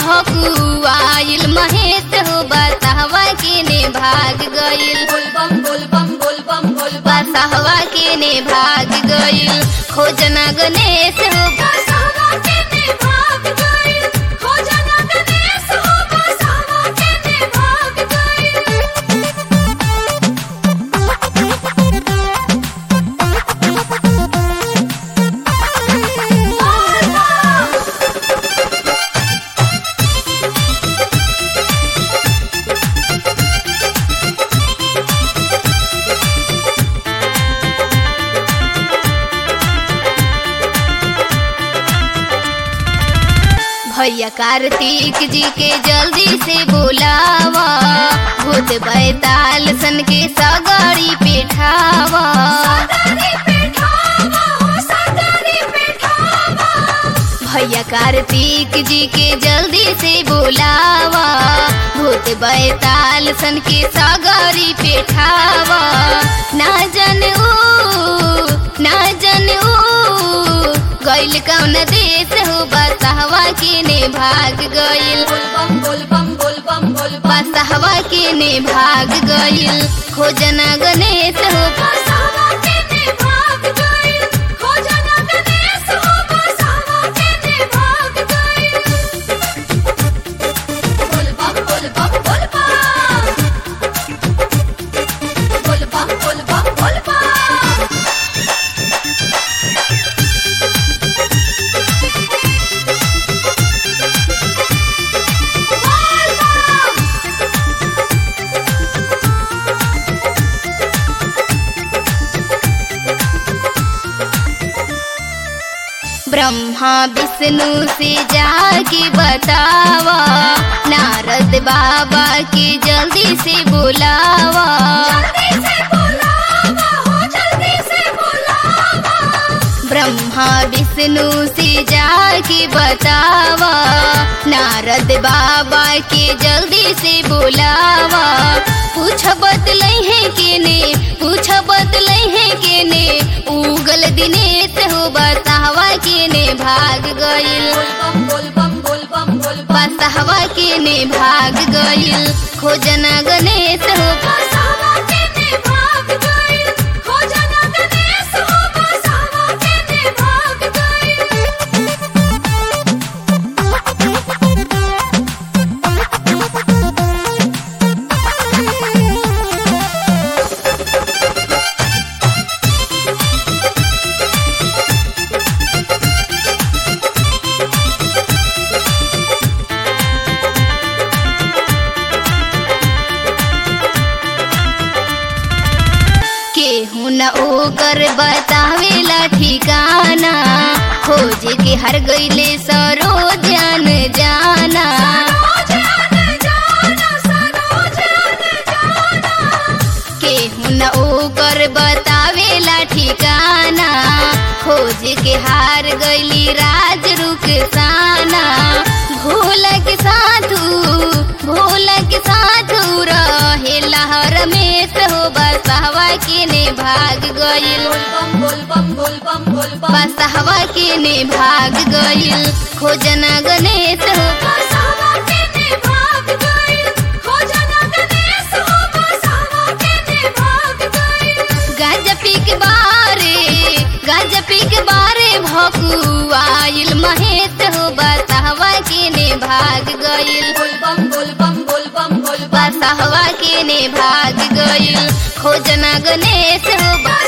भकुआइल महेश हो बतावा के ने भाग गइल बोल बम बोल बम बोल बम बोल बम बसहवा के ने भाग गइल खोजना गणेश हो बसावा के ने भाग गइल खोजना गणेश हो बसावा के ने भाग गइल भैया कार्तिक जी के जल्दी से बुलावा भूत बैताल सन के सगड़ी पेठावा सादरी पेठावा हो सादरी पेठावा भैया कार्तिक जी के जल्दी से बुलावा भूत बैताल सन के सगरी पेठावा ना जन ऊ ना जन ऊ गइल कौन देश हो बसहवा के ने भाग गइल बोल बम बोल बम बोल बम बोल बम बसहवा के ने भाग गइल खोजना गणेश हो बसावा के ने भाग गइल खोजना गणेश हो बसावा के ने भाग गइल बोल बम बोल बम बोल बम बोल बम बोल बम बोल बम ब्रह्मा विष्णु से जाके बतावा नारद बाबा के जल्दी से बुलावा जल्दी से बुलावा हो जल्दी से बुलावा ब्रह्मा विष्णु से जाके बतावा नारद बाबा के जल्दी से बुलावा पूछ बतलै है के ने पूछ बतलै है के ने उगल दिनेश हो बतावा के ने भाग गइल बोल बम बोल बम बोल बम बोल बम बसहवा के ने भाग गइल खोजना गणेश हो बसावा के ने भाग गइल खोजना गणेश हो बसावा के ने भाग गइल केहू न ओकर बतावेला ठिकाना खोज के हर गइले सरो जान जाना सरोज आने जाना सरोज आने जाना केहू न ओकर बतावेला ठिकाना खोज के हार गइली राज रुखसाना भोला के साथू भोला के साथू रहे लहर में हो बसहवा के ने भाग गइल बोल बम बोल बम बोल बम बोल बम बसहवा के ने भाग गइल खोजना गणेश हो बसावा के ने भाग गइल खोजना गणेश हो बसावा के ने भाग गइल गाजा पी के बारे गाजा पी के बारे भकुआइल महेश हो बसहवा के ने भाग गइल बोल बम बोल बम बोल बम बोल बम बसहवा के ने भाग गइल खोजना गणेश हो